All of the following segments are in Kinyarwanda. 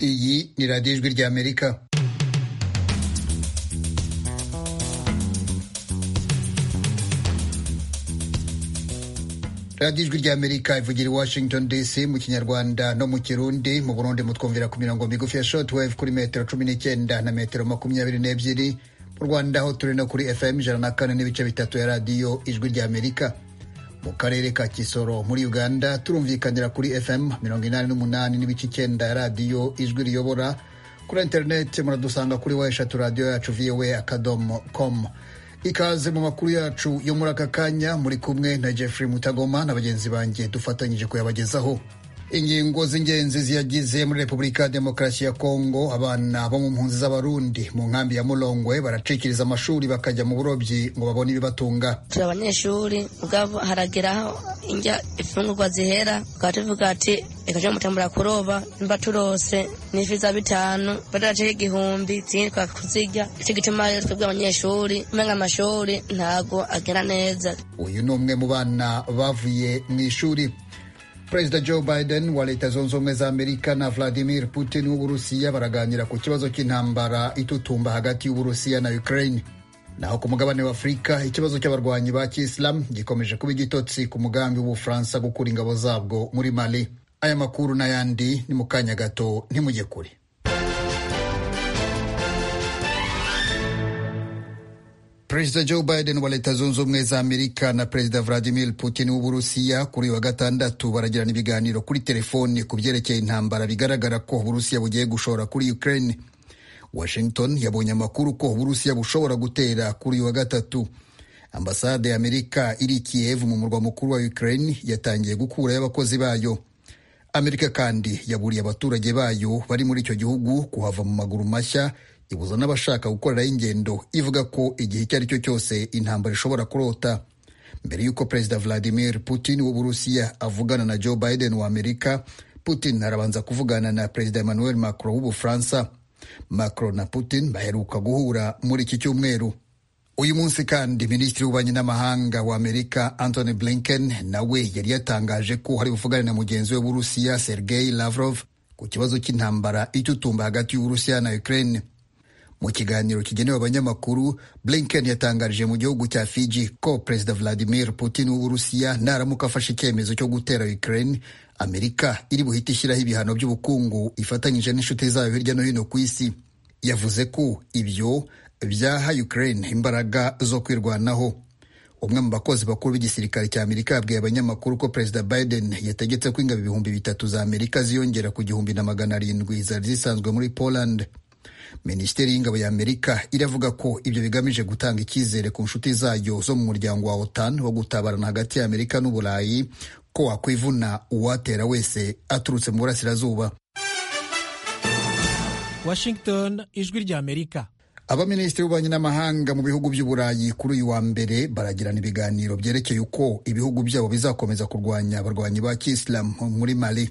iyi ni radiyo ijwi ry'amerika radiyo ijwi ry'amerika ivugira i washington dc mu kinyarwanda no mu kirundi mu burundi mutwumvira ku mirongo migufi ya shortwave kuri metero cumi n'icyenda na metero makumyabiri n'ebyiri mu rwanda ho turi no kuri fm ijana na kane n'ibice bitatu ya radiyo ijwi ry'amerika mu karere ka kisoro muri uganda turumvikanira kuri fm mirongo inani n'umunani n'ibice icyenda ya radiyo ijwi riyobora kuri interineti muradusanga kuri wa eshatu radiyo yacu voa akadomo komu ikaze mu makuru yacu yo muri aka kanya muri kumwe na jeffrey mutagoma na bagenzi banjye dufatanyije kuyabagezaho ingingo z'ingenzi ziyagize muri repubulika ya demokarasi ya kongo abana bo mu mpunzi z'abarundi mu nkambi ya murongwe baracikiriza amashuri bakajya mu burobyi ngo babone ibibatunga turi abanyeshuri ubwabo harageraho indya imfungurwa zihera tukaba tuvuga ati reka tujye mutambura kuroba imba turose n'ifi za bitanu badaraceho igihumbi zindi twakuzirya nicyo gituma rero twebwe abanyeshuri umenga amashuri ntago agera neza uyu ni umwe mu bana bavuye mu ishuri perezida joe biden wa leta zunze ubumwe za amerika na vladimir putin w'uburusiya baraganira ku kibazo cy'intambara itutumba hagati y'uburusiya na ukraine naho ku mugabane wa afurika ikibazo cy'abarwanyi ba kisilamu gikomeje kuba igitotsi ku mugambi w'ubufaransa gukura ingabo zabwo muri mali aya makuru n'ayandi ni mu kanya gato ntimujye kure perezida joe biden wa leta zunze ubumwe za amerika na perezida vladimir putin w'uburusiya kuri wa gatandatu baragirana ibiganiro kuri telefoni ku byerekeye intambara bigaragara ko uburusiya bugiye gushora kuri ukraine washington yabonye amakuru ko uburusiya bushobora gutera kuri wa gatatu ambasade ya amerika iri kiyevu mu murwa mukuru wa ukraine yatangiye gukurayo abakozi bayo amerika kandi yaburiye abaturage bayo bari muri icyo gihugu kuhava mu maguru mashya ibuza n'abashaka gukorerayo ingendo ivuga ko igihe icyo ari cyo cyose intambara ishobora kurota mbere y'uko perezida vladimir putin w'uburusiya avugana na joe biden wa amerika putin arabanza kuvugana na perezida emmanuel macron w'ubufaransa macron na putin baheruka guhura muri iki cyumweru uyu munsi kandi minisitiri w'ububanyi n'amahanga wa amerika anthony blinken nawe yari yatangaje ko hari buvugane na mugenzi we w'uburusiya sergei lavrov ku kibazo cy'intambara itutumba hagati y'uburusiya na ukraine mu kiganiro kigenewe abanyamakuru blinken yatangarije mu gihugu cya fiji ko perezida vladimir putin w'uburusiya naramuka afashe icyemezo cyo gutera ukraine amerika iri buhite ishyiraho ibihano by'ubukungu ifatanyije n'inshuti zayo hirya no hino ku isi yavuze ko ibyo byaha ukraine imbaraga zo kwirwanaho umwe mu bakozi bakuru b'igisirikare cya amerika yabwiye abanyamakuru ko perezida biden yategetse ko ingabo ibihumbi bitatu za amerika ziyongera ku gihumbi na magana arindwi zari zisanzwe muri poland minisiteri y'ingabo ya amerika iravuga ko ibyo bigamije gutanga icyizere ku nshuti zayo zo mu muryango wa otan wo gutabarana hagati ya amerika n'uburayi ko wakwivuna uwatera wese aturutse mu burasirazuba washington ijwi rya amerika abaminisitiri b'ububanyi n'amahanga mu bihugu by'uburayi kuri uyu wa mbere baragirana ibiganiro byerekeye uko ibihugu byabo bizakomeza kurwanya abarwanyi ba kisilamu muri mali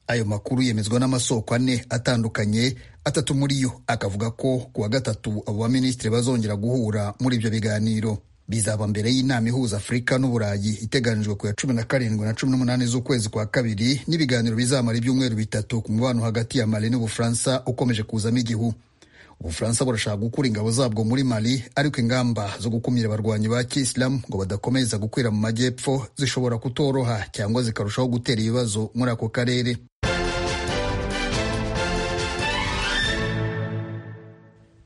ayo makuru yemezwa n'amasoko ane atandukanye atatu muri yo akavuga ko ku wa gatatu abo baminisitiri bazongera guhura muri ibyo biganiro bizaba mbere y'inama ihuza afurika n'uburayi iteganijwe ku ya cumi na karindwi na cumi n'umunani z'ukwezi kwa kabiri n'ibiganiro bizamara ibyumweru bitatu ku mubano hagati ya mali n'ubufaransa ukomeje kuzamo igihu ubufaransa burashaka gukura ingabo zabwo muri mali ariko ingamba zo gukumira abarwanyi ba kisilamu ngo badakomeza gukwira mu majyepfo zishobora kutoroha cyangwa zikarushaho gutera ibibazo muri ako karere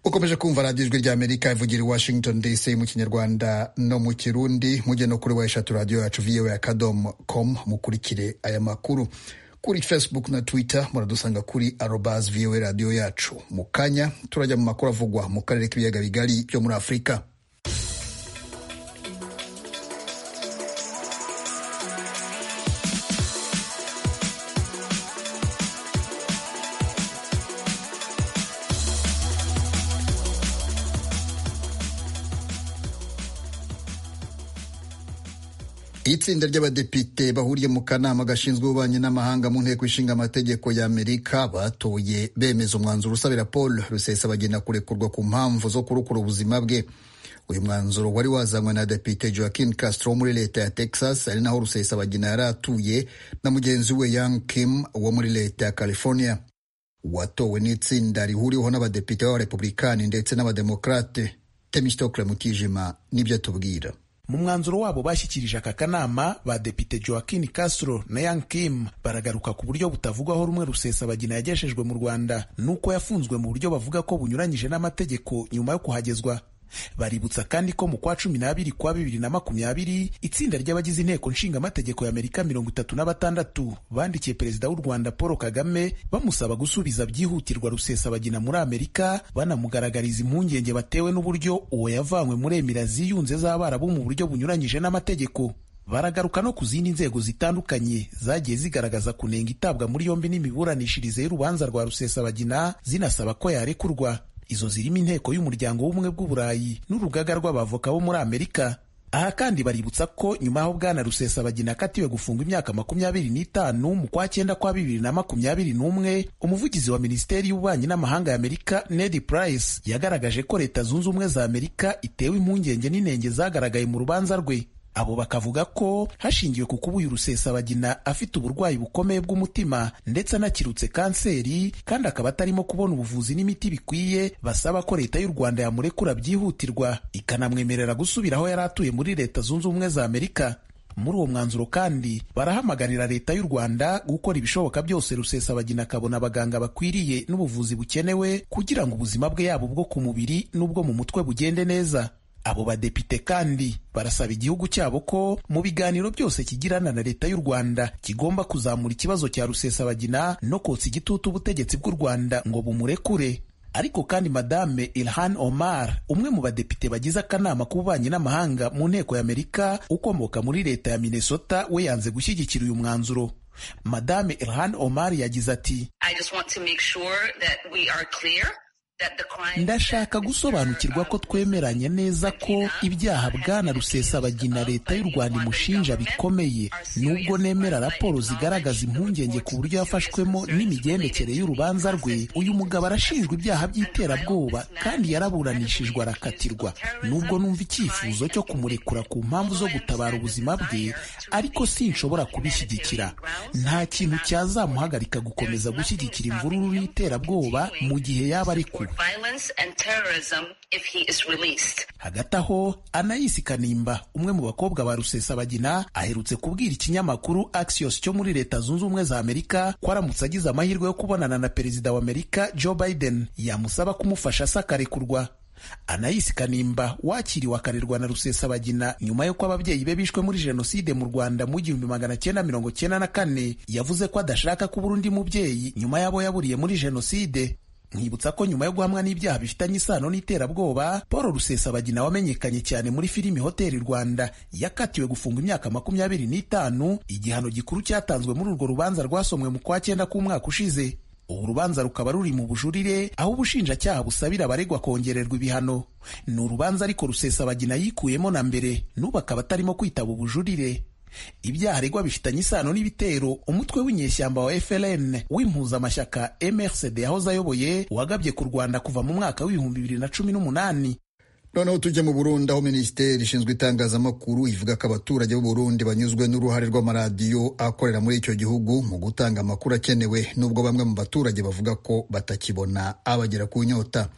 ukomeje kumva radiyo ijwi rya amerika ivugira i washington dc mu kinyarwanda no mu kirundi mujye no kuri wa eshatu radiyo yacu voa akadomo komu mukurikire aya makuru kuri facebook na twitter muradusanga kuri arobas voa radiyo yacu mu kanya turajya mu makuru avugwa mu karere k'ibiyaga bigari byo muri afurika itsinda ry'abadepite bahuriye mu kanama gashinzwe ububanyi n'amahanga mu nteko ishinga amategeko ya amerika batoye bemeza umwanzuro usabira paul rusesabagina kurekurwa ku mpamvu zo kurokora ubuzima bwe uyu mwanzuro wari wazanywe na depite joaquin castro muri leta ya texas ari naho rusesabagina yari atuye na mugenzi we yang kim wo muri leta ya california watowe n'itsinda rihuriweho n'abadepite b'abarepublikani ndetse n'abademokarate temistokle mutijima nibyo atubwira mu mwanzuro wabo bashyikirije aka kanama badepite joaquin castro na yang kim baragaruka ku buryo butavugwaho rumwe rusesabagina yagejejwe mu rwanda n'uko yafunzwe mu buryo bavuga ko bunyuranyije n'amategeko nyuma yo kuhagezwa baributsa kandi ko mu kwa cumi n'abiri kwa bibiri na makumyabiri itsinda ry'abagize inteko nshingamategeko y'amerika mirongo itatu na batandatu bandikiye perezida w'u rwanda paul kagame bamusaba gusubiza byihutirwa rusesabagina muri amerika banamugaragariza impungenge batewe n'uburyo uwo yavanywe muri emira ziyunze z'abarabu mu buryo buryo bunyuranyije n'amategeko baragaruka no ku zindi nzego zitandukanye zagiye zigaragaza kunenga itabwa muri yombi n'imiburanishirize y'urubanza rwa rusesabagina zinasaba ko yarekurwa izo zirimo inteko y'umuryango w'ubumwe bw'uburayi n'urugaga rw'abavoka bo muri amerika aha kandi baributsa ko nyuma y'aho bwana rusesabagina akatiwe gufungwa imyaka makumyabiri n'itanu mu kwa cyenda kwa bibiri na makumyabiri n'umwe umuvugizi wa minisiteri y'ububanyi n'amahanga y'amerika ned price yagaragaje ko leta zunze ubumwe za amerika itewe impungenge n'inenge zagaragaye mu rubanza rwe abo bakavuga ko hashingiwe ku kuba uyu rusesabagina afite uburwayi bukomeye bw'umutima ndetse anakirutse kanseri kandi akaba atarimo kubona ubuvuzi n'imiti bikwiye basaba ko leta y'u rwanda yamurekura byihutirwa ikanamwemerera gusubira aho yari atuye muri leta zunze ubumwe za amerika muri uwo mwanzuro kandi barahamagarira leta y'u rwanda gukora ibishoboka byose rusesabagina akabona abaganga bakwiriye n'ubuvuzi bukenewe kugira ngo ubuzima bwe yaba ubwo ku mubiri n'ubwo mu mutwe bugende neza abo badepite kandi barasaba igihugu cyabo ko mu biganiro byose kigirana na leta y'u rwanda kigomba kuzamura ikibazo cya rusesabagina no kotsa igitutu ubutegetsi bw'u rwanda ngo bumurekure ariko kandi madame ilhan omar umwe mu badepite bagize akanama k'ububanyi n'amahanga mu nteko y'amerika ukomoka muri leta ya minnesota we yanze gushyigikira uyu mwanzuro madame ilhan omar yagize ati I just want to make sure that we are clear that the crime ndashaka gusobanukirwa ko twemeranye neza ko ibyaha bwana rusesabagina leta y'u rwanda imushinja bikomeye nubwo nemera raporo zigaragaza impungenge ku buryo yafashwemo n'imigendekere y'urubanza rwe uyu mugabo arashinjwa ibyaha by'iterabwoba kandi yaraburanishijwe arakatirwa nubwo numva icyifuzo cyo kumurekura ku mpamvu zo gutabara ubuzima bwe ariko sinshobora kubishyigikira nta kintu cyazamuhagarika gukomeza gushyigikira imvururu y'iterabwoba mu gihe yaba arekuwe violence and terrorism if he is released. hagati aho anayisi kanimba umwe mu bakobwa ba rusesabagina aherutse kubwira ikinyamakuru axios cyo muri leta zunze ubumwe za amerika ko aramutse agize amahirwe yo kubonana na perezida wa amerika joe biden yamusaba kumufasha asakarekurwa anayisi kanimba wakiriwe akarerwa na rusesabagina nyuma y'uko ababyeyi be bishwe muri jenoside mu rwanda mu gihumbi magana cyenda mirongo cyenda na kane yavuze ko adashaka kubura undi mubyeyi nyuma y'abo yaburiye muri jenoside Nkibutsa ko nyuma yo guhamwa n'ibyaha bifitanye isano n'iterabwoba paul rusesabagina wamenyekanye cyane muri filimi hoteli rwanda yakatiwe gufungwa imyaka makumyabiri n'itanu igihano gikuru cyatanzwe muri urwo rubanza rwasomwe mu kwa cyenda k'umwaka ushize ubu rubanza rukaba ruri mu bujurire aho ubushinjacyaha busabira abaregwa kongererwa ibihano ni urubanza ariko rusesabagina yikuyemo na mbere n'ubu akaba atarimo kwitaba ubujurire ibyaha aregwa bifitanye isano n'ibitero umutwe w'inyeshyamba wa FLN w'impuzamashyaka MRCD yahoze ayoboye wagabye ku Rwanda kuva mu mwaka w'ibihumbi bibiri na cumi n'umunani noneho tujye mu burundi aho minisiteri ishinzwe itangazamakuru ivuga ko abaturage b'u burundi banyuzwe n'uruhare rw'amaradiyo akorera muri icyo gihugu mu gutanga amakuru akenewe nubwo bamwe mu baturage bavuga ko batakibona abagera ku nyota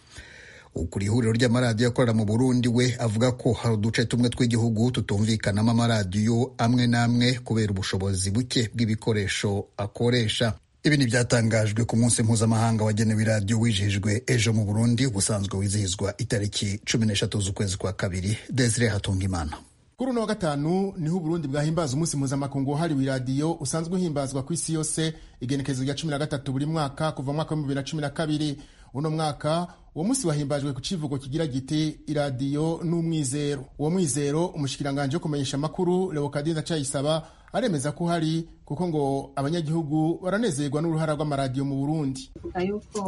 ukuri ihuriro ry'amaradiyo akorera mu burundi we avuga ko hari uduce tumwe tw'igihugu tutumvikanamo amaradiyo amwe n'amwe kubera ubushobozi buke bw'ibikoresho akoresha ibi ni byatangajwe ku munsi mpuzamahanga wagenewe iradiyo wijijwe ejo mu burundi ubusanzwe wizihizwa itariki cumi n'eshatu z'ukwezi kwa kabiri desire hatungimana kuri uno wa gatanu niho uburundi bwahimbaza umunsi mpuzamakungu wahariwe iradiyo usanzwe uhimbazwa ku isi yose igenekerezo rya cumi na gatatu buri mwaka kuva mu mwaka w'ibihumbi bibiri na cumi na kabiri uno mwaka uwo munsi wahimbajwe ku kivugo kigira giti iradiyo n'umwizero uwo mwizero umushikiranganji wo kumenyesha amakuru leokadin ndacayisaba aremeza ko uhari kuko ngo abanyagihugu baranezerwa n'uruhara rw'amaradiyo mu burundi tuvuga yuko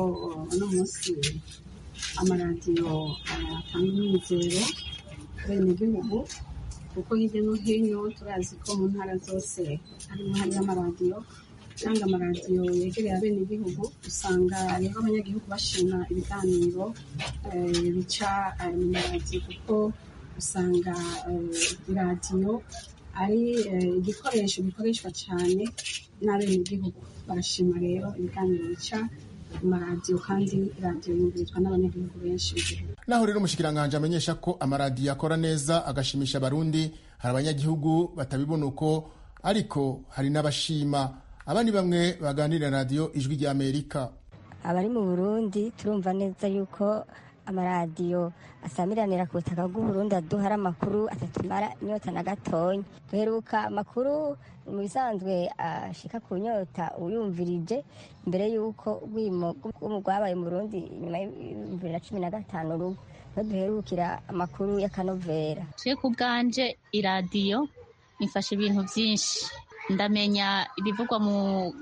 uno munsi amaradiyo atanga imyizero abenegihugu kuko hirya no hino turazi ko mu ntara zose hari uruhare y'amaradiyo cyangwa amaradiyo yegereye abenegihugu usanga rero abanyagihugu bashima ibiganiro eh, bica eh, mu maradiyo kuko usanga eh, iradiyo ari eh, igikoresho gikoreshwa cyane n'abenegihugu barashima rero ibiganiro bica amaradiyo kandi radiyo yumvirizwa n'abanyagihugu benshi mu gihugu naho rero umushikiranganji amenyesha ko amaradiyo akora neza agashimisha abarundi hari abanyagihugu batabibona uko ariko hari n'abashima aba ni bamwe baganirira radiyo ijwi ry'amerika abari mu burundi turumva neza yuko amaradiyo asamiranira ku butaka bw'uburundi aduha ari amakuru atatumara inyota na gatonya duheruka amakuru mu bisanzwe ashika ku nyota uyumvirije mbere y'uko urwimo rwabaye mu burundi nyuma ya bibiri na cumi na gatanu rugo niho duherukira amakuru y'akanovera twe ku bwanje iradiyo ifasha ibintu byinshi ndamenya ibivugwa mu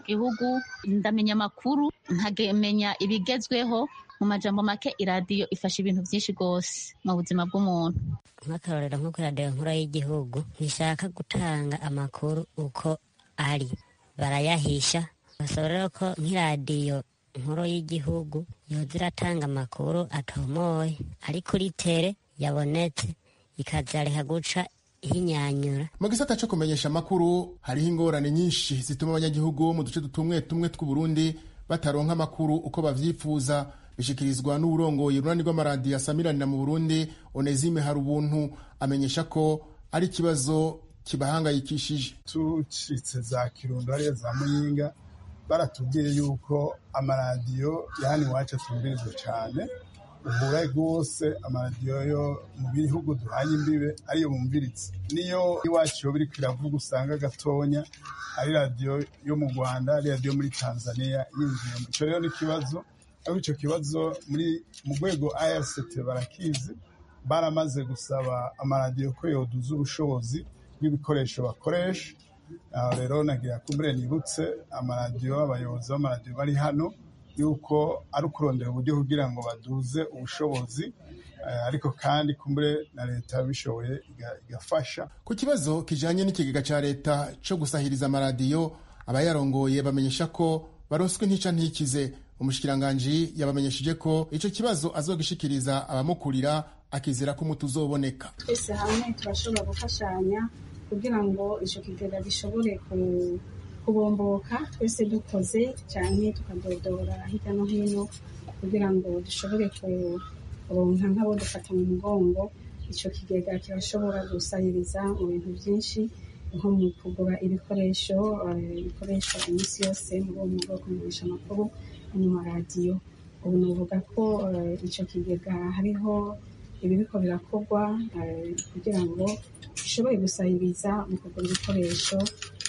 gihugu ndamenya amakuru nkamenya ibigezweho mu majambo make iradiyo ifasha ibintu byinshi rwose mu buzima bw'umuntu nk'akarorero nko kuri radiyo nkuru y'igihugu ntishaka gutanga amakuru uko ari barayahisha basaba rero ko nk'iradiyo nkuru y'igihugu yoza iratanga amakuru atomoye ari kuri tere yabonetse ikazareka guca ihinyanyura mu gisata cyo kumenyesha amakuru hariho ingorane nyinshi zituma abanyagihugu bo mu duce dutumwe tumwe tw'uburundi bataronka amakuru uko bavyifuza bishikirizwa n'uburongoye urunani rw'amaradiyo asamiranira mu burundi onezime hari ubuntu amenyesha ko ari ikibazo kibahangayikishije tucitse za kirundo ariyo za muyinga baratubwiye yuko amaradiyo yani iwacu atumbirizwa cyane uhura rwose amaradiyo yo mu bihugu duhanye imbibe ariyo bumviritse niyo iwacu yoba iriko iravuga usanga gatonya ari radiyo yo mu rwanda ari radiyo muri tanzania yinjiye icyo rero ni ikibazo ariko icyo kibazo muri mu rwego rct barakizi baramaze gusaba amaradiyo ko yoduza ubushobozi bw'ibikoresho bakoresha aho rero nagira kumure nibutse amaradiyo abayobozi b'amaradiyo bari hano yuko ari ukurondera uburyo kugira ngo baduze ubushobozi ariko kandi kumbe na leta bishoboye igafasha ku kibazo kijanye n'ikigega ca leta co gusahiriza amaradiyo abayarongoye bamenyesha ko baroswe ntica ntikize umushikiranganji yabamenyesheje ko ico kibazo azogishikiriza abamukurira akizera ko umuti uzoboneka twese hamwe turashobora gufashanya kugira ngo ico kigega gishobore ku kubomboka twese dukoze cyane tukadodora hirya no hino kugira ngo dushobore kuronka nk'abo dufata mu mugongo icyo kigega kirashobora gusahiriza mu bintu byinshi nko mu kugura ibikoresho bikoreshwa iminsi yose muri uwo mwuga wo kumenyesha amakuru n'amaradiyo ubu navuga ko icyo kigega hariho ibiriko birakorwa kugira ngo bishobore gusahiriza mu kugura ibikoresho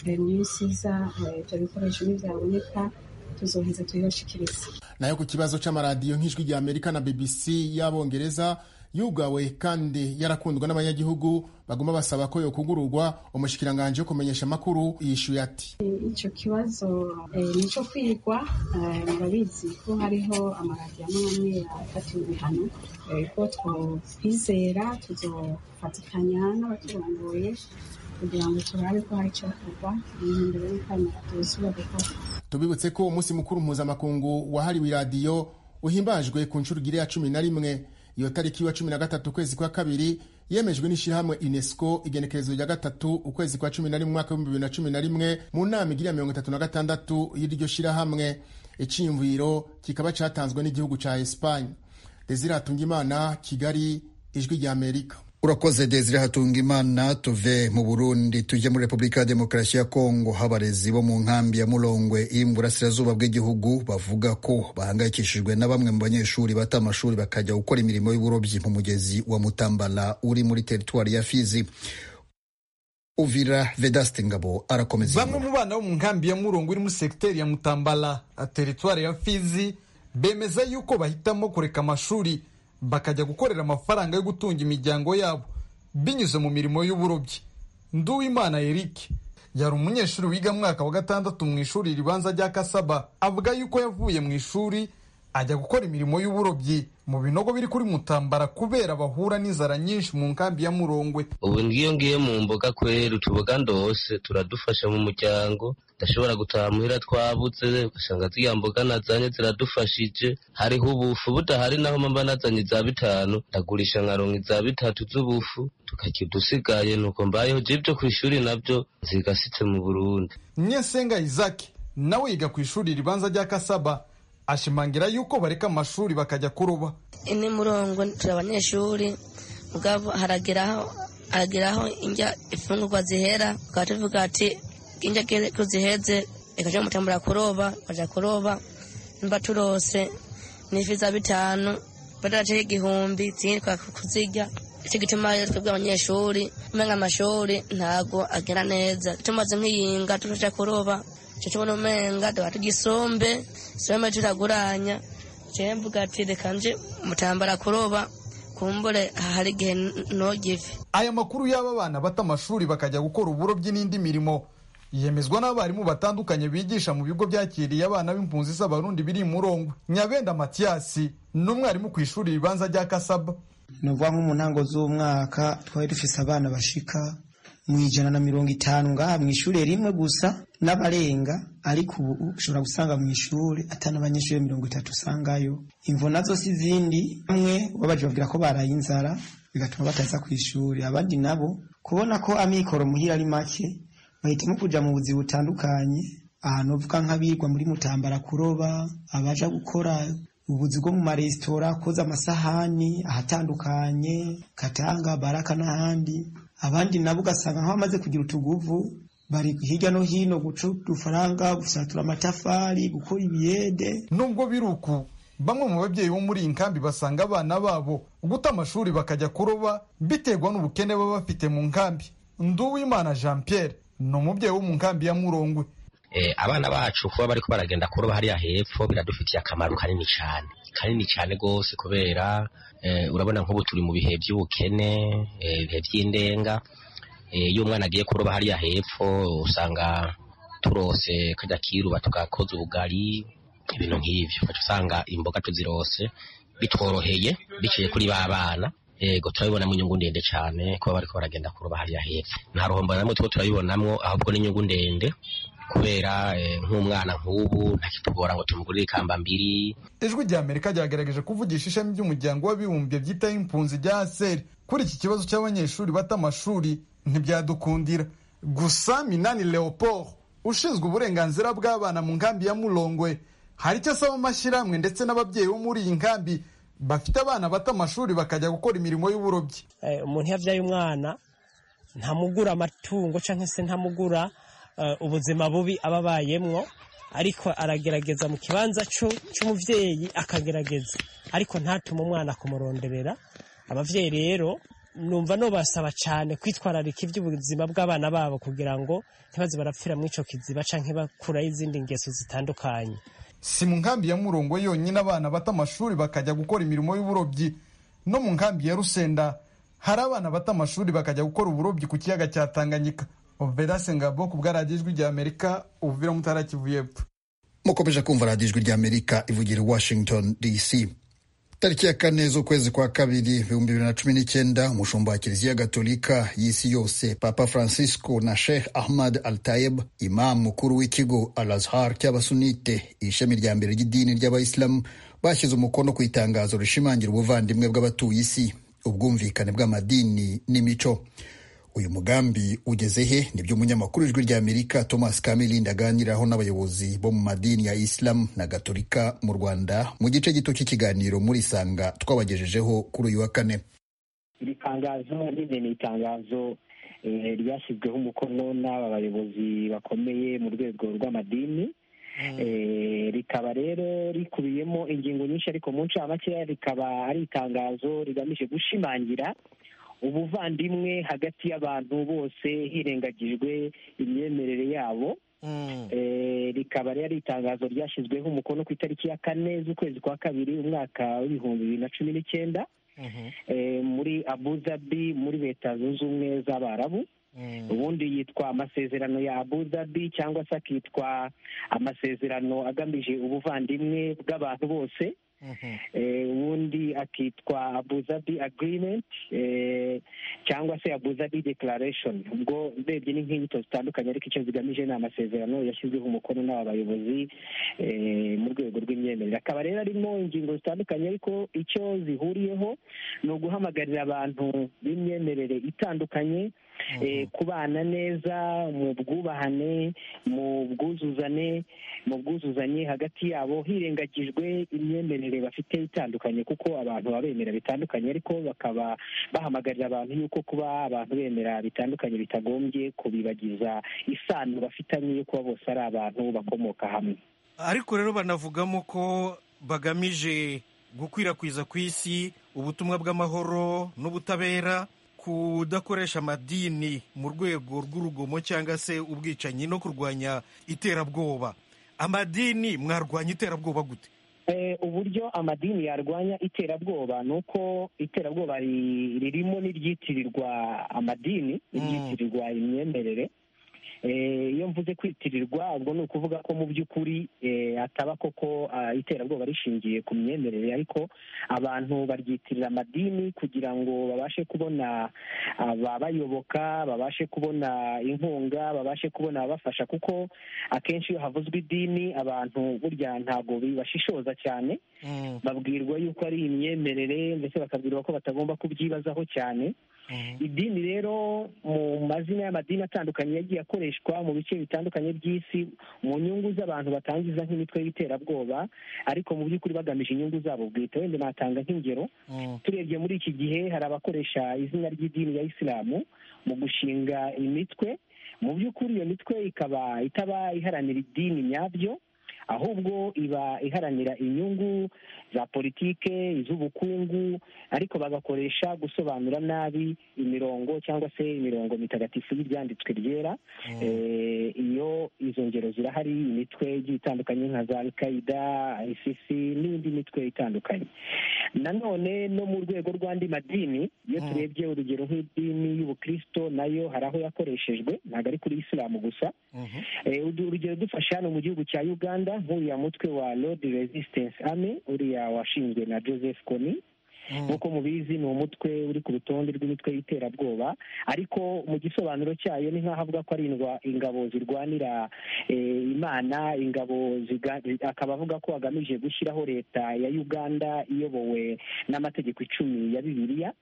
mu minsi iza ibyo bikoresho ntibyaboneka tuzoheza tubibashikiriza nayo ku kibazo c'amaradiyo nk'ijwi rya amerika na bbc y'abongereza yugawe kandi yarakundwa n'abanyagihugu baguma basaba ko yokugururwa umushikiranganji wo kumenyesha amakuru yishuye ati icyo kibazo ni icyo kwigwa murabizi ko hariho amaradiyo amwe amwe yafatiwe ibihano ko twizera tuzofatikanya n'abaturongoye kugira ngo turabe ko hari icyakorwa imihinduro y'ikanya tuzubaka tubibutse ko umunsi mukuru mpuzamakungu wahariwe iradiyo uhimbajwe ku nshurugire ya cumi na rimwe iyo tariki wa cumi na gatatu ukwezi kwa kabiri yemejwe n'ishyirahamwe unesco igenekerezo rya gatatu ukwezi kwa cumi na rimwe umwaka w'ibihumbi bibiri na cumi na rimwe mu nama igira mirongo itatu na gatandatu y'iryo shyirahamwe iciyumviro kikaba cyatanzwe n'igihugu cya esipanye desire hatungimana kigali ijwi rya amerika urakoze desire hatungimana tuve mu burundi tujye muri repubulika ya demokarasi ya kongo habarezi bo mu nkambi ya murongwe iri mu burasirazuba bw'igihugu bavuga ko bahangayikishijwe na bamwe mu banyeshuri bata amashuri bakajya gukora imirimo y'uburobyi mu mugezi wa mutambala uri muri teritwari ya fizi uvira vedaste ngabo arakomeza bamwe mu bana bo mu nkambi ya murongwe iri muri segiteri ya mutambala teritwari ya fizi bemeza yuko bahitamo kureka amashuri bakajya gukorera amafaranga yo gutunga imiryango yabo binyuze mu mirimo y'uburobyi nduwimana eric yari umunyeshuri wiga mwaka wa gatandatu mu ishuri ribanza rya kasaba avuga yuko yavuye mu ishuri ajya gukora imirimo y'uburobyi mu binogo biri kuri mutambara kubera bahura n'inzara nyinshi mu nkambi ya murongwe ubu ngiyo ngiye mu mboga kwera utuboga ndose turadufasha mu muryango ndashobora gutaha muhira twabuze ugasanga ziriya mboga nazanye ziradufashije hariho ubufu budahari naho mba nazanye za bitanu ndagurisha nkaronka iza bitatu z'ubufu tukajya udusigaye nuko mbayeho je ibyo ku ishuri nabyo nzigasitse mu burundi nyesenga isaki nawe yiga ku ishuri ribanza rya kasaba ashimangira yuko bareka amashuri bakajya kuroba ine murongo turi abanyeshuri mugabo harageraho harageraho injya imfungurwa zihera tukaba tuvuga ati injya ko ziheze reka tujye mutambura kuroba bajya kuroba mba turose n'ifi za bitanu badaraje igihumbi zindi kuzirya icyo gituma rero twebwe abanyeshuri umenga amashuri ntago agera neza tumaze nk'iyinga tujya kuroba icyo tubona umenga tuba tugisombe isombe turaguranya jewe mvuga ati reka nje mutambara kuroba kumbure hari igihe nogive aya makuru y'aba bana bata amashuri bakajya gukora uburobyi n'indi mirimo yemezwa n'abarimu batandukanye bigisha mu bigo byakiriye abana b'impunzi z'abarundi biri murongwe nyabenda matiyasi ni umwarimu ku ishuri ribanza rya kasaba ni ukuvuga nko mu ntango z'umwaka twari dufise abana bashika mu ijana na mirongo itanu ngaha mu ishuri rimwe gusa n'abarenga ariko ubu ushobora gusanga mu ishuri atari abanyeshuri mirongo itatu usangayo imvo nazo si izindi bamwe babaje babwira ko baraye inzara bigatuma bataza ku ishuri abandi nabo kubona ko amikoro muhira ari make bahitamo kujya mu buzi butandukanye ahantu uvuga nk'abirwa muri mutambara kuroba abaja gukora ubuzi bwo mu maresitora koza amasahani ahatandukanye katanga baraka n'ahandi abandi nabo ugasanga nk'abamaze kugira utuguvu bari hirya no hino guca udufaranga gusatura amatafari gukora ibiyede nubwo biri uku bamwe mu babyeyi bo muri iyi nkambi basanga abana babo guta amashuri bakajya kuroba biterwa n'ubukene baba bafite mu nkambi nduwimana jean pierre ni umubyeyi wo mu nkambi ya murongwe abana bacu kuba bari baragenda kuroba hariya hepfo biradufitiye akamaro kanini cyane kanini cyane rwose kubera urabona nk'ubu turi mu bihe by'ubukene ibihe by'indenga iyo umwana agiye kuroba hariya hepfo usanga turose kajya kiruba tugakoza ubugari ibintu nk'ibyo usanga imboga tuzirose bitworoheye biciye kuri ba bana yego turabibonamo inyungu ndende cyane kuba bari baragenda kuroba hariya hepfo nta ruhombo na two turabibonamo ahubwo n'inyungu ndende kubera nk'umwana nk'ubu ntakitugora ngo tumugurire ikamba mbiri ijwi rya amerika ryagerageje kuvugisha ishami ry'umuryango w'abibumbye byitaho impunzi rya aseri kuri iki kibazo cy'abanyeshuri bata amashuri ntibyadukundira gusa minani leopold ushinzwe uburenganzira bw'abana mu nkambi ya murongwe hari icyo asaba amashyirahamwe ndetse n'ababyeyi bo muri iyi nkambi bafite abana bata amashuri bakajya gukora imirimo y'uburobyi umuntu iyo abyaye umwana ntamugura amatungo cyangwa se ntamugura ubuzima bubi aba abayemwo ariko aragerageza mu kibanza cy'umubyeyi akagerageza ariko ntatume umwana kumuronderera ababyeyi rero numva nubasaba cyane kwitwararika iby'ubuzima bw'abana babo kugira ngo ntibaze barapfira muri icyo kiziba cyangwa bakuraho izindi ngeso zitandukanye si mu nkambi ya murongo yonyine abana bata amashuri bakajya gukora imirimo y'uburobyi no mu nkambi ya rusenda hari abana bata amashuri bakajya gukora uburobyi ku kiyaga cya tanganyika oberase ngabo ku bwaradiyo ijwi rya amerika uvira mutara kivu y'epfo mukomeje kumva radiyo ijwi rya amerika ivugira washington dc tariki ya kane z'ukwezi kwa kabiri ibihumbi bibiri na cumi n'icyenda umushumba wa kiliziya gatolika y'isi yose papa francisco na sheikh ahmad al tayeb imamu mukuru w'ikigo al azhar cy'abasunite ishami rya mbere ry'idini ry'abayisilamu bashyize umukono ku itangazo rishimangira ubuvandimwe bw'abatuye isi ubwumvikane bw'amadini n'imico uyu mugambi ugeze he nibyo umunyamakuru ijwi rya amerika thomas kamilindi aganiraho n'abayobozi bo mu madini ya isilamu na gatolika mu rwanda mu gice gito cy'ikiganiro muri sanga twabagejejeho kuri uyu wa kane iri tangazo nyine ni itangazo ryashyizweho umukono n'aba bayobozi bakomeye mu rwego rw'amadini rikaba rero rikubiyemo ingingo nyinshi ariko mu ncamake rikaba ari itangazo rigamije gushimangira ubuvandimwe hagati y'abantu bose hirengagijwe imyemerere yabo rikaba rero itangazo ryashyizweho umukono ku itariki ya kane z'ukwezi kwa kabiri umwaka w'ibihumbi bibiri na cumi n'icyenda muri abu dhabi muri leta zunze ubumwe z'abarabu ubundi yitwa amasezerano ya abu dhabi cyangwa se akitwa amasezerano agamije ubuvandimwe bw'abantu bose ubundi akitwa abuzabi agreement cyangwa se abuzabi declaration ubwo urebye ni nk'inyito zitandukanye ariko icyo zigamije ni amasezerano yashyizweho umukono n'aba bayobozi mu rwego rw'imyemerere akaba rero arimo ingingo zitandukanye ariko icyo zihuriyeho ni uguhamagarira abantu b'imyemerere itandukanye kubana neza mu bwubahane mu bwuzuzane mu bwuzuzanye hagati yabo hirengagijwe imyemerere bafite itandukanye kuko abantu baba bemera bitandukanye ariko bakaba bahamagarira abantu yuko kuba abantu bemera bitandukanye bitagombye kubibagiza isano bafitanye yo kuba bose ari abantu bakomoka hamwe ariko rero banavugamo ko bagamije gukwirakwiza ku isi ubutumwa bw'amahoro n'ubutabera kudakoresha amadini mu rwego rw'urugomo cyangwa se ubwicanyi no kurwanya iterabwoba amadini mwarwanya iterabwoba gute uburyo amadini yarwanya iterabwoba ni uko iterabwoba ririmo n'iryitirirwa amadini iryitirirwa imyemerere iyo mvuze kwitirirwa ubwo ni ukuvuga ko mu by'ukuri ataba koko iterabwoba rishingiye ku myemerere ariko abantu baryitirira amadini kugira ngo babashe kubona ababayoboka babashe kubona inkunga babashe kubona ababafasha kuko akenshi iyo havuzwe idini abantu burya ntabwo bibashishoza cyane babwirwa yuko ari imyemerere ndetse bakabwirwa ko batagomba kubyibazaho cyane idini rero mu mazina y'amadini atandukanye yagiye akoreshwa mu bice bitandukanye by'isi mu nyungu z'abantu batangiza nk'imitwe y'iterabwoba ariko mu by'ukuri bagamije inyungu zabo bwite wenda natanga nk'ingero turebye muri iki gihe hari abakoresha izina ry'idini ya isilamu mu gushinga imitwe mu by'ukuri iyo mitwe ikaba itaba iharanira idini nyabyo ahubwo iba iharanira inyungu za politike iz'ubukungu ariko bagakoresha gusobanura nabi imirongo cyangwa se imirongo mitagatifu y'ibyanditswe ryera iyo izo ngero zirahari imitwe igiye itandukanye nka za alkaida isisi n'indi mitwe itandukanye nanone no mu rwego rw'andi madini iyo turebye urugero nk'idini y'ubukristo nayo hari aho yakoreshejwe ntabwo ari kuri isilamu gusa urugero dufashe hano mu gihugu cya uganda nk'uriya mutwe wa Lord Resistance Army uriya washinzwe na Joseph Kony nk'uko mubizi ni umutwe uri ku rutonde rw'imitwe y'iterabwoba ariko mu gisobanuro cyayo ni nk'aho avuga ko ari ingabo zirwanira imana ingabo akaba avuga ko agamije gushyiraho leta ya uganda iyobowe n'amategeko icumi ya bibiliya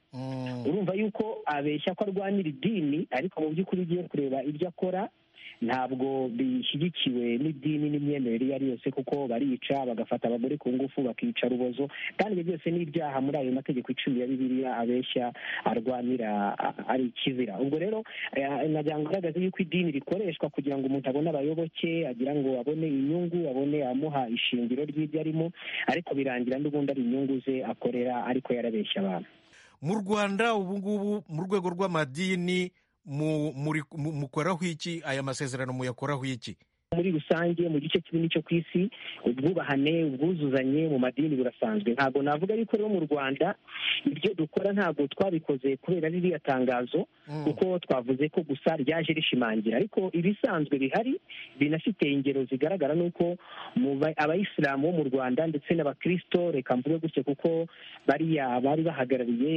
urumva yuko abeshya ko arwanira idini ariko mu by'ukuri ugiye kureba ibyo akora ntabwo bishyigikiwe n'idini n'imyemerere iyo ari yose kuko barica bagafata abagore ku ngufu bakica rubozo kandi ibyo byose ni ibyaha muri ayo mategeko icumi ya bibiliya abeshya arwanira ari ikizira ubwo rero nagira ngo yuko idini rikoreshwa kugira ngo umuntu abone abayoboke agira ngo abone inyungu abone amuha ishingiro ry'ibyo arimo ariko birangira n'ubundi ari inyungu ze akorera ariko yarabeshya abantu mu rwanda ubu ngubu mu rwego rw'amadini mukoraho iki aya masezerano muyakoraho iki muri rusange mu gice kinini cyo ku isi ubwubahane ubwuzuzanye mu madini burasanzwe ntabwo navuga yuko rero mu rwanda ibyo dukora ntabwo twabikoze kubera ririya tangazo kuko twavuze ko gusa ryaje rishimangira ariko ibisanzwe bihari binafite ingero zigaragara nuko abayisilamu bo mu rwanda ndetse n'abakirisito reka mvuge gutyo kuko bariya bari bahagarariye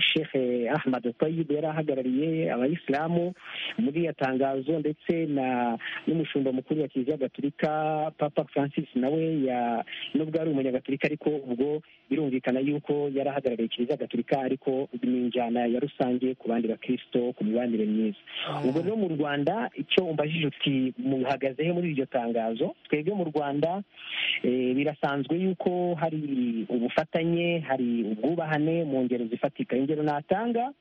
sheikh ahmad tayyib yari ahagarariye abayisilamu muri iriya tangazo ndetse n'umushumba umushumba mukuru wa kiliziya gatolika papa francis nawe nubwo ari umunyagatolika ariko ubwo birumvikana yuko yari ahagarariye kiliziya gatolika ariko ni injyana ya rusange ku bandi bakirisito ku mibanire myiza ubwo rero mu rwanda icyo umbajije uti muhagaze he muri iryo tangazo twebwe mu rwanda birasanzwe yuko hari ubufatanye hari ubwubahane mu ngero zifatika ingero natanga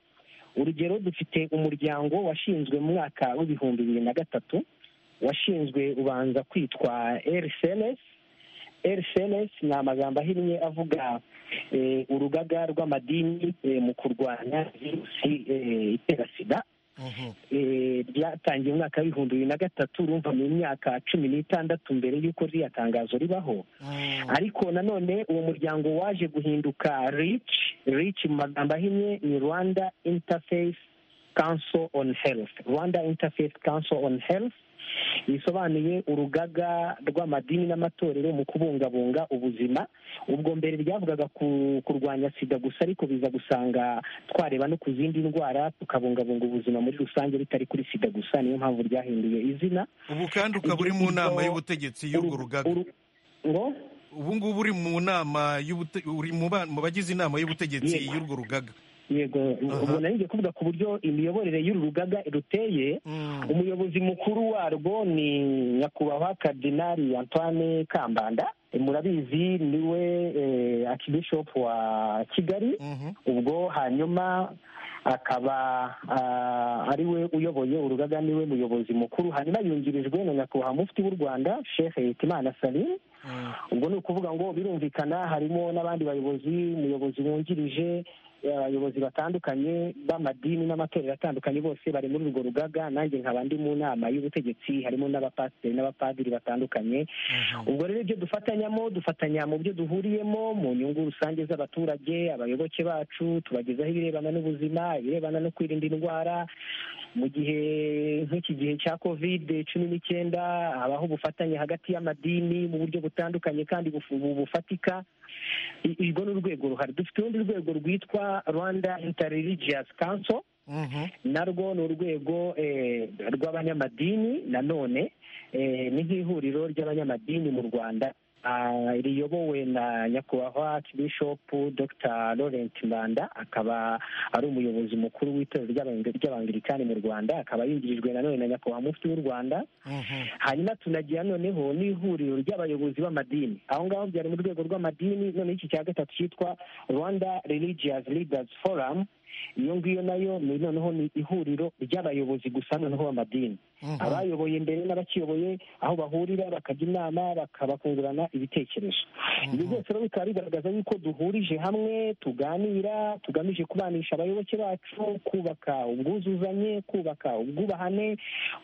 urugero dufite umuryango washinzwe mu mwaka w'ibihumbi bibiri na gatatu washinzwe ubanza kwitwa rcns rcns ni amagambo ahinnye avuga urugaga rw'amadini mu kurwanya virusi itera sida ryatangiye umwaka w'ibihumbi bibiri na gatatu urumva mu myaka cumi n'itandatu mbere y'uko ririya tangazo ribaho ariko nanone uwo muryango waje guhinduka rich rich mu magambo ahinnye ni rwanda interface council on health rwanda interface council on health bisobanuye urugaga rw'amadini n'amatorero mu kubungabunga ubuzima ubwo mbere ryavugaga kurwanya sida gusa ariko biza gusanga twareba no ku zindi ndwara tukabungabunga ubuzima muri rusange bitari kuri sida gusa niyo mpamvu ryahinduye izina ubu kandi ukaba uri mu nama y'ubutegetsi y'urwo rugaga ubu ngubu uri mu nama uri mu bagize inama y'ubutegetsi y'urwo rugaga yego ubona nijye kuvuga ku buryo imiyoborere y'uru rugaga ruteye umuyobozi mukuru warwo ni nyakubahwa kadinari antoine kambanda murabizi niwe akibishopu wa kigali ubwo hanyuma akaba ariwe uyoboye urugaga niwe muyobozi mukuru hanyuma yungirijwe na nyakubahwa mufti w'u rwanda sheikh hitimana salim ubwo ni ukuvuga ngo birumvikana harimo n'abandi bayobozi umuyobozi wungirije abayobozi batandukanye b'amadini n'amatorero atandukanye bose bari muri urwo rugaga nanjye nkaba ndi mu nama y'ubutegetsi harimo n'abapasiteri n'abapadiri batandukanye ubwo rero ibyo dufatanyamo dufatanya mu byo duhuriyemo mu nyungu rusange z'abaturage abayoboke bacu tubagezaho ibirebana n'ubuzima ibirebana no kwirinda indwara mu gihe nk'iki gihe cya kovide cumi n'icyenda habaho ubufatanye hagati y'amadini mu buryo butandukanye kandi bufatika urwo ni urwego ruhari dufite urundi rwego rwitwa rwanda interreligious council narwo ni urwego rw'abanyamadini nanone ni nk'ihuriro ry'abanyamadini mu rwanda riyobowe na nyakubahwa bishopu dr laurent mbanda akaba ari umuyobozi mukuru w'itorero ry'abangirikani mu rwanda akaba yungirijwe nanone na nyakubahwa mufti w'u rwanda hanyuma tunagira noneho n'ihuriro ry'abayobozi b'amadini aho ngaho byari mu rwego rw'amadini noneho iki cya gatatu cyitwa rwanda religious leaders forum iyo ngiyo nayo ni noneho ni ihuriro ry'abayobozi gusa noneho b'amadini abayoboye mbere n'abakiyoboye aho bahurira bakajya inama bakungurana ibitekerezo ibi byose rero bikaba bigaragaza yuko duhurije hamwe tuganira tugamije kubanisha abayoboke bacu kubaka ubwuzuzanye kubaka ubwubahane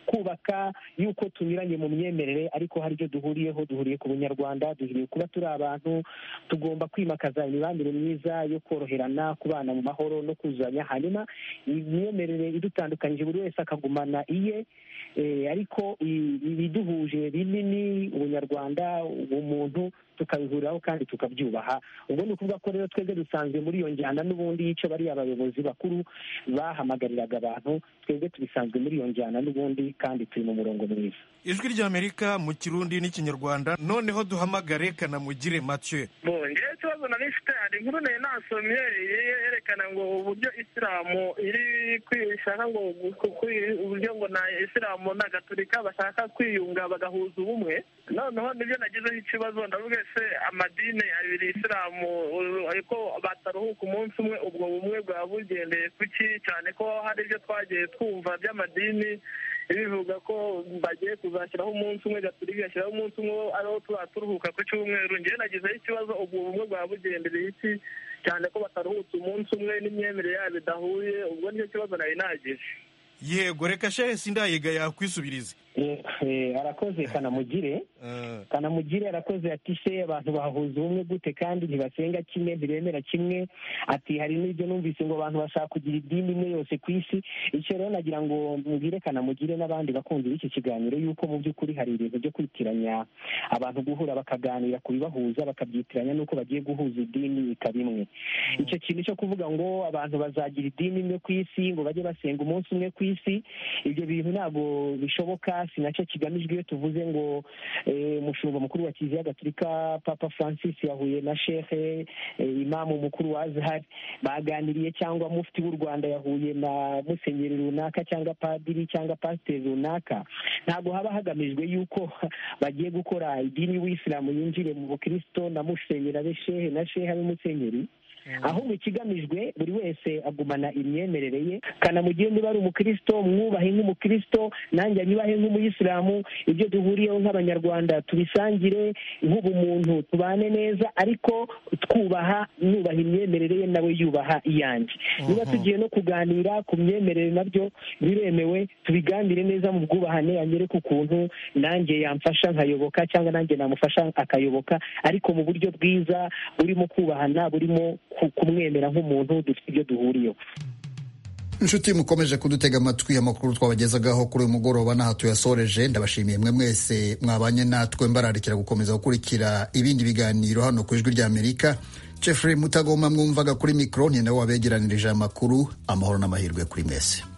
kubaka yuko tunyuranye mu myemerere ariko hari ibyo duhuriyeho duhuriye ku bunyarwanda duhuriye kuba turi abantu tugomba kwimakaza imibanire myiza yo koroherana kubana mu mahoro no kuzuzanya hanyuma imyemerere idutandukanyije buri wese akagumana iye ariko ibiduhuje binini ubunyarwanda ubumuntu tukabihuriraho kandi tukabyubaha ubwo ni ukuvuga ko rero twebwe dusanzwe muri iyo njyana n'ubundi y'icyo bariya abayobozi bakuru bahamagariraga abantu twebwe tubisanzwe muri iyo njyana n'ubundi kandi turi mu murongo mwiza ijwi ry'amerika mu kirundi n'ikinyarwanda noneho duhamagare kanamugire mathieu ngewe ikibazo nari mfite hari inkuru nayo nasomye yerekana ngo uburyo isilamu iri ishaka ngo uburyo ngo na isilamu na gaturika bashaka kwiyunga bagahuza ubumwe noneho nibyo nagizeho ikibazo ndavuga se amadini abiri isilamu ariko bataruhuka umunsi umwe ubwo bumwe bwaba bugendeye kuki cyane ko hari ibyo twagiye twumva by'amadini bivuga ko bagiye kuzashyiraho umunsi umwe gaturika igashyiraho umunsi umwe ariho tuba turuhuka ku cyumweru ngewe nagizeho ikibazo ubwo bumwe bwaba bugendereye iki cyane ko bataruhutse umunsi umwe n'imyemerere yabo idahuye ubwo nicyo kibazo nari nagize yego reka shehe sindayega yakwisubiriza arakoze kanamugire kanamugire arakoze ati se abantu bahuza ubumwe gute kandi ntibasenga kimwe ntibemera kimwe ati hari n'ibyo numvise ngo abantu bashaka kugira idini imwe yose ku isi icyo rero nagira ngo mubwire kanamugire n'abandi bakunzi b'iki kiganiro yuko mu by'ukuri hari ibintu byo kwitiranya abantu guhura bakaganira ku bibahuza bakabyitiranya n'uko bagiye guhuza idini ikaba imwe icyo kintu cyo kuvuga ngo abantu bazagira idini imwe ku isi ngo bajye basenga umunsi umwe ku isi ibyo bintu ntabwo bishoboka si nacyo kigamijwe iyo tuvuze ngo umushumba mukuru wa kiliziya gaturika papa francis yahuye na shehe imamu mukuru wa azahari baganiriye cyangwa mufti w'u rwanda yahuye na musenyeri runaka cyangwa padiri cyangwa pasiteri runaka ntabwo haba hagamijwe yuko bagiye gukora idini y'ubuyisilamu yinjire mu bukirisito na musenyeri abe shehe na shehe abe musenyeri ahubwo ikigamijwe buri wese agumana imyemerere ye kanamugire niba ari umukirisito mwubahe nk'umukirisito nanjye nyubahe nk'umuyisilamu ibyo duhuriyeho nk'abanyarwanda tubisangire nk'ubumuntu tubane neza ariko twubaha nubaha imyemerere ye nawe yubaha iyanjye niba tugiye no kuganira ku myemerere nabyo biremewe tubiganire neza mu bwubahane anyereke ukuntu nanjye yamfasha nkayoboka cyangwa nanjye namufasha akayoboka ariko mu buryo bwiza burimo kubahana burimo kumwemera nk'umuntu dufite ibyo duhuriyeho inshuti mukomeje kudutega amatwi amakuru twabagezagaho kuri uyu mugoroba n'aha tuyasoreje ndabashimiye mwe mwese mwabanye natwe mbararikira gukomeza gukurikira ibindi biganiro hano ku ijwi ry'amerika jeffrey mutagoma mwumvaga kuri mikoro ni nawe wabegeranirije amakuru amahoro n'amahirwe kuri mwese